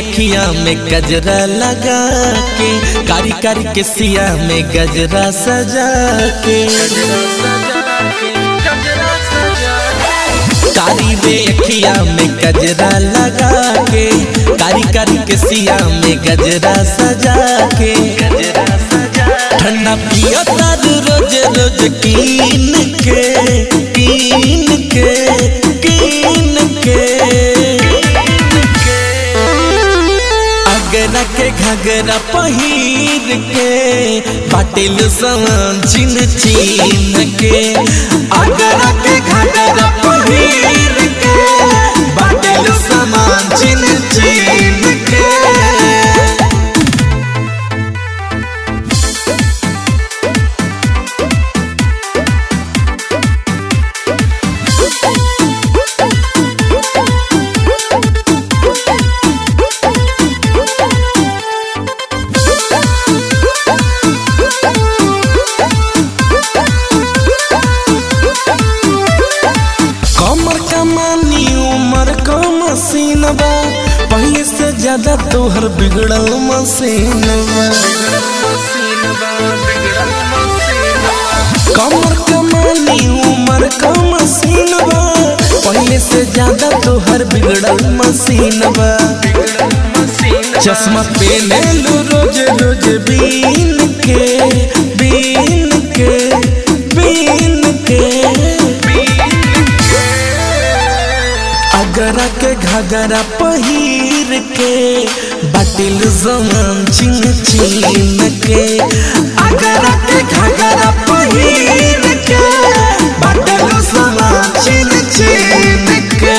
अखिया में गजरा लगा के कारी कारी के सिया में गजरा सजा के कारी रे अखिया में गजरा लगा के कारी कारी के सिया में गजरा सजा के ठंडा पियो तारू रोज रोज कीन के कीन के कीन के अगरा के घगरा पहिर के बाटिल समान चिन चिन के अगरा के घगरा पहिर के बाटिल समान चिन चिन के कमर कमानी उमर का मसीनबा पहले से ज्यादा तोहर बिगड़ल मसीनबा कमर कमानी उमर का मसीनबा पहले से ज्यादा तोहर बिगड़ल मसीनबा चश्मा पहने लो रोज रोज बीन के बीन के बीन के अगरा के घगरा पहिर के बाटिल जमान चिन चिन के अगरा के घगरा पहिर के बाटिल जमान चिन चिन के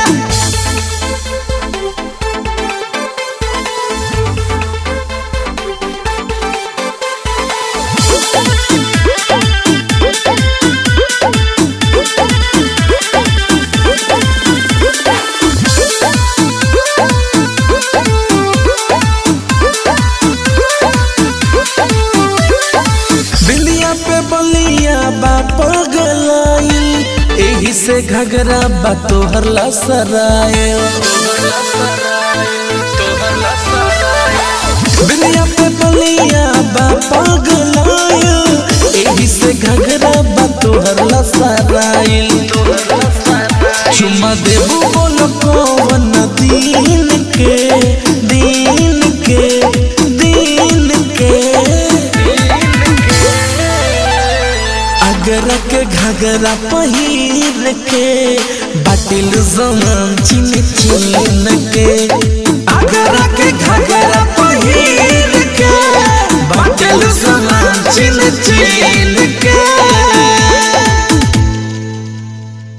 बिलिया पे बलिया बा पगलाइल एही से घगरा बा तोहर लसरायल बिलिया पे बलिया बा पगलाइल एही से घगरा बा तोहर लसरायल चुम्मा देबू बोलो कौन दीन के दीन के दीन के अगरा के घगरा पहिर के बाटिल जमान चिन चिन के अगरा के घगरा